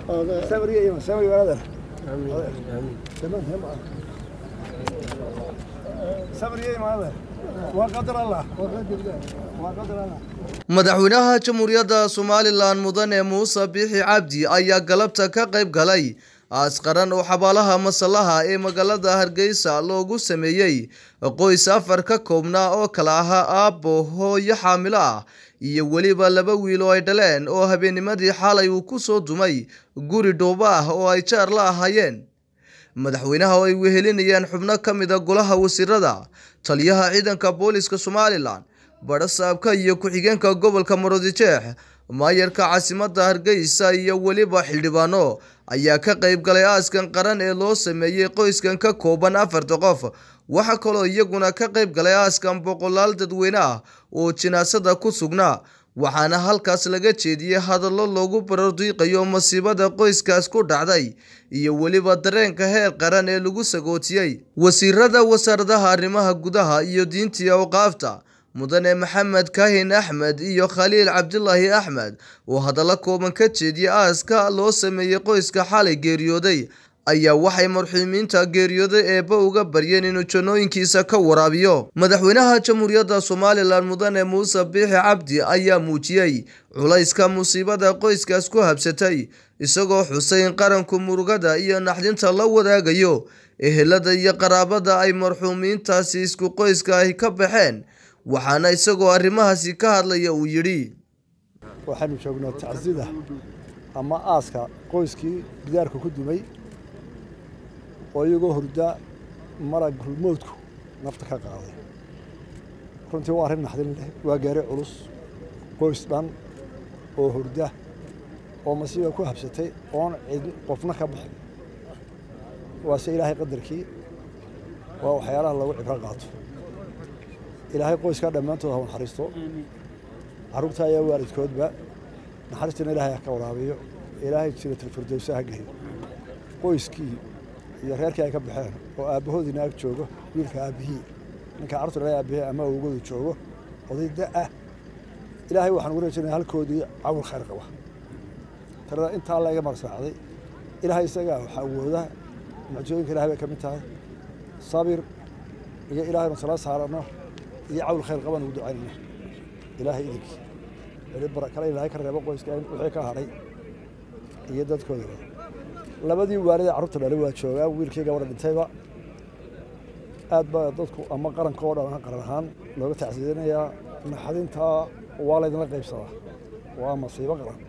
سامري ايوه سامري هذا تمام هم سامري ايوه هذا وقدر الله وقدر الله madaxweynaha jamhuuriyadda somalilan mudane muuse biixi cabdi ayaa galabta ka qayb galay aasqaran oo xabaalaha masallaha ee magaalada hargeysa loogu sameeyey qoys afar ka koobnaa oo kala ahaa aabbo hooyo xaamilo ah iyo weliba laba wiil oo ay dhaleen oo habeennimadii xalay uu ku soo dumay guri dhoobo ah oo ay jaar la ahaayeen madaxweynaha oo ay wehelinayaan xubno ka mid a golaha wasiirada taliyaha ciidanka booliska somalilan badhasaabka iyo ku-xigeenka gobolka marodijeex maayarka caasimadda hargeysa iyo weliba xildhibaano ayaa ka qayb galay aaskan qaran ee loo sameeyey qoyskan ka kooban afarta qof waxaa kaloo iyaguna ka qayb galay aaskan boqolaal dadweyne ah oo jinaasada ku sugnaa waxaana halkaas laga jeediyey hadallo loogu barardiiqayo masiibada qoyskaas ku dhacday iyo weliba dareenka heer qaran ee lagu sagootiyey wasiirada wasaaradaha arrimaha gudaha iyo diintii awqaafta mudane maxamed kaahin axmed iyo khaliil cabdilaahi axmed oo hadallo kooban ka jeediyey aaska loo sameeyey qoyska xalay geeriyooday ayaa waxay marxuumiinta geeriyooday eebba uga baryeen inuu jannooyinkiisa ka waraabiyo madaxweynaha jamhuuriyadda somalilan mudane muuse biixi cabdi ayaa muujiyey culayska musiibada qoyskaas ku habsatay isagoo xusay in qaranku murugada iyo naxdinta la wadaagayo ehelada iyo qaraabada ay marxuumiintaasi isku qoyska ay ka baxeen waxaana isagoo arrimahaasi ka hadlaya uu yidhi waxaanu joognaa tacsida ama aaska qoyskii gidaarka ku dumay oo iyagoo hurda marag hulmoodku nafta ka qaaday runtii waa arrin naxdin leh waa gaari culus qoys dhan oo hurda oo masiiba ku habsatay oon cid qofna ka bixin waase ilaahay qadarkii waa waxyaalaha lagu cibro qaato ilaahay qoyskaa dhammaantood ha u naxariisto carruurta ayaa waalidkoodba naxariistana ilaahay ha ka waraabiyo ilaahay jiratilfirdowsa ha geeyo qoyskii iyo reerkii ay ka baxeen oo aabbahoodiina ag joogo wiilka aabbihii ninka carruurta dhalay aabbihii ama awgoodu joogo oday da ah ilaahay waxaan ugu rajaynaya halkoodii cawil khayr qaba tirada intaa la iga marsaacday ilaahay isagaa waxaa awooda mucjooyinka ilahay bay ka mid tahay sabir iyo ilaahaynu sala saarano iyo cawl khayr qabaan ugu ducaynayna ilaahay idinkii weli barakale ilaahay ka reebo qoyska wixii ka hadhay iyo dadkoodaba labadii waalid ee carruurta dhalay waa joogaan wiilkii gabadha dhintayba aad baa dadku ama qaranka oo dhan qaran ahaan looga tacsiidinayaa naxadintaa waa laydinla qaybsadaa waa masiibo qaran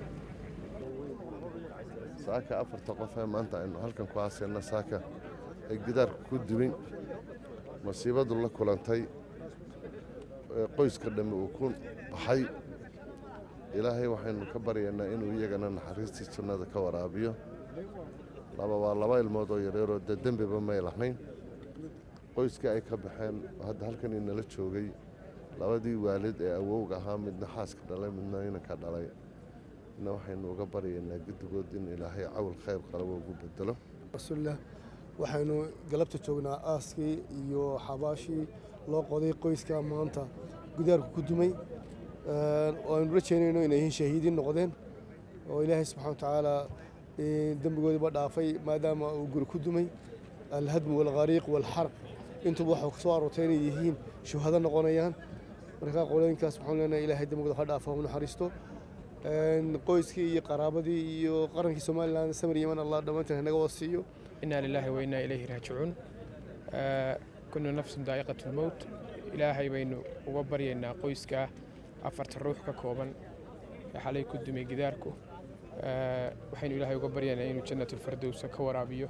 saaka afarta qof ee maanta aynu halkan ku haasayna saaka ee gidaarka ku dubin masiibadu la kulantay qoyska dhammi uu ku baxay ilaahay waxaynu ka baryaynaa inuu iyagana naxariistii jannada ka waraabiyo laba waa laba ilmood oo yareeroo dee dembiba may lahayn qoyskii ay ka baxeen hadda halkan inala joogay labadii waalid ee awowga ahaa midna xaaska dhalay midna inanka dhalay ina waxaynu uga baryaynaa guddigood in ilaahay cawl khayr qalabo ugu bedelo rasuulillah waxaynu galabta joognaa aaskii iyo xabaashii loo qoday qoyska maanta gudaarku ku dumay oo aynu rajaynayno inay yihiin shahiidiin noqdeen oo ilaahay subxana watacaala dembigoodiiba dhaafay maadaama uu guri ku dumay alhadmu walkhariiq walxarq intuba waxaa ku soo aroortay inay yihiin shuhado noqonayaan markaa qolooyinkaas waxaan leenahay ilaahay dembigooda ha dhaafo ha naxariisto qoyskii iyo qaraabadii iyo qarankii somalilan samir yeman allah dhammaanteen naga wasiiyo inaa lilaahi wa innaa ilayhi raajicuun kullu nafsin daa'iqatu lmowt ilaahay baynu uga baryaynaa qoyska afarta ruux ka kooban ee xalay ku dumay gidaarku waxaynu ilaahay uga baryaynaa inuu jannatulfardowsa ka waraabiyo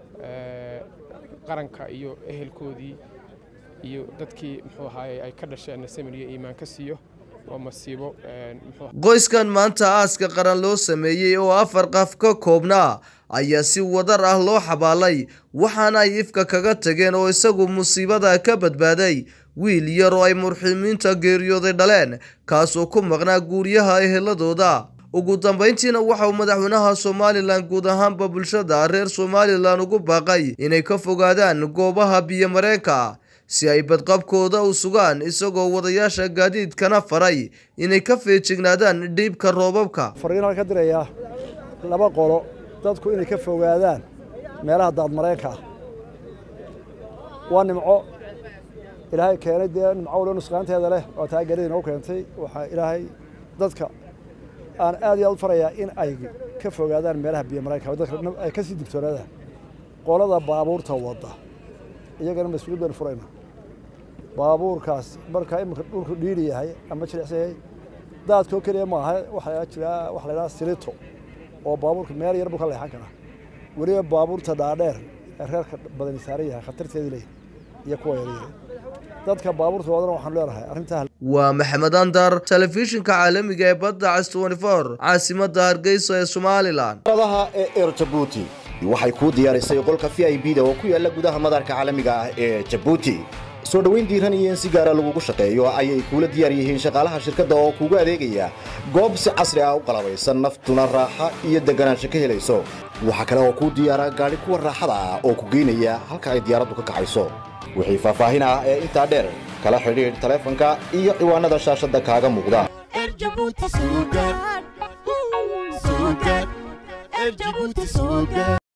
qaranka iyo ehelkoodii iyo dadkii muxuu ahaaye ay ka dhasheenna samir iyo iimaan ka siiyo waa masiibo qoyskan maanta aaska qaran loo sameeyey oo afar qaf ka koobnaa ayaa si wadar ah loo xabaalay waxaana ay ifka kaga tageen oo isagu musiibada ka badbaaday wiil yar oo ay marxuumiinta geeriyooday dhaleen kaasoo ku maqnaa guuryaha eheladooda ugu dambayntiina waxa uu madaxweynaha somalilan guud ahaanba bulshada reer somalilan ugu baaqay inay ka fogaadaan goobaha biyomareenka si ay badqabkooda u sugaan isagoo wadayaasha gaadiidkana faray inay ka feejignaadaan dhiibka roobabka fariinaan ka dirayaa laba qolo dadku inay ka fogaadaan meelaha daadmareenka ah waa nimco ilaahay keenay dee nimco waliba nusqaanteeda leh oo taageeradii noo keentay waxaa ilaahay dadka aan aad iyo aad u farayaa in ay ka fogaadaan meelaha biyo mareenka dadka ay ka sii digtoonaadaan qolada baabuurta wadda iyagana mas-uuliyad baynu furayna baabuurkaas markaa iminka dhulku dhiiri yahay ama jilicsan yahay daadkoo keliya maaha waxaa jira waxa la yidhaha silito oo baabuurka meel yar buu ka leexan karaa weliba baabuurta dhaadheer ee reerka badani saaran yahay khatarteedii leeyahay iyo kuwa yaryar dadka baabuurta wadana waxaanu leenahay arrintaa waa maxamed andar telefishinka caalamiga ee badda cas 24 caasimadda hargeysa ee somalilan adaha ee eer jabuuti waxay kuu diyaarisay qolka v i b da oo ku yaala gudaha madaarka caalamiga ah ee jabuuti soo dhoweyn diiran iyo in si gaara lagugu shaqeeyo ayay kuula diyaar yihiin shaqaalaha shirkadda oo kuugu adeegaya goob si casri ah u qalabaysan naftuna raaxa iyo deganaansho ka helayso waxaa kale oo kuu diyaara gaadhi kuwa raaxada ah oo ku geynaya halka ay diyaaraddu ka kacayso wixii faahfaahin ah ee intaa dheer kala xidhiidh taleefanka iyo ciwaanada shaashadda kaaga muuqda Erjabuti Sugar. Sugar. Erjabuti Sugar.